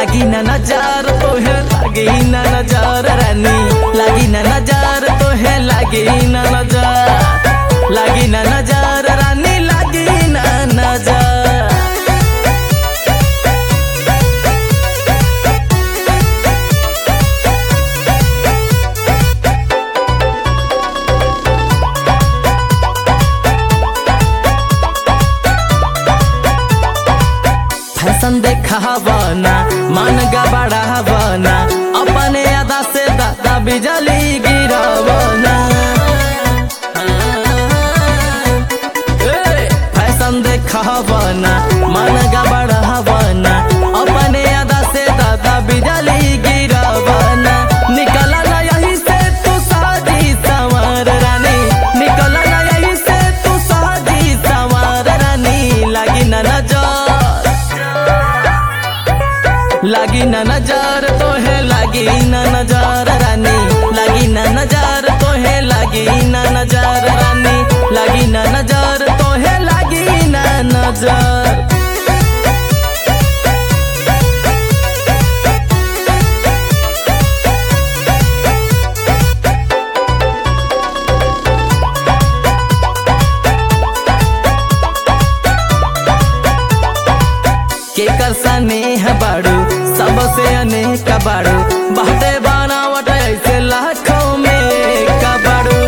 लागी ना नजार तो है लागी ना नजार रानी लागी ना नजार तो है लागी ना नजार लागी ना नजार रानी लागी ना नजार फैशन देखावना मन गबड़ावना अपने अदा से दादा बिजली गिरावना ए, फैशन देखावना मन गबड़ावना अपने अदा से दादा बिजली गिरावना निकला ना यही से तू साजी संवर रानी निकला ना यही से तू साजी संवर रानी लगी ना नजर लागी ना नजार तो है लागी ना नजार रानी लागी ना नजार तो है लागी ना नजार रानी लागी ना नजार तो है लागी ना नजार केकर स्नेह बाड़ू सबसे अनेक बाड़ू बाटे बनावट ऐसे लाखों में कबाड़ू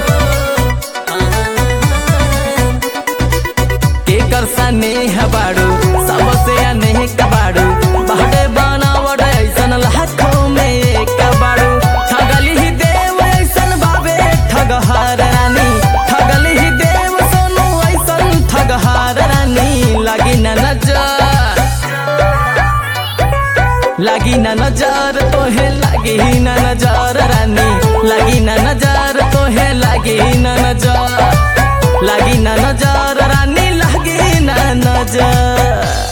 केकर स्नेह बाड़ू सबसे अनेक बाड़ू बाटे बनावट ऐसन लाखों में कबाड़ू ठगली ही देव ऐसन बाबे ठगहार रानी ठगली ही देव सोनू ऐसन ठगहार रानी लगी ना नजर लागी ना नजार तो है लागी ना नजार रानी लागी ना नजार तो है लागी ना नजार लागी ना नजार रानी लागी ना नजार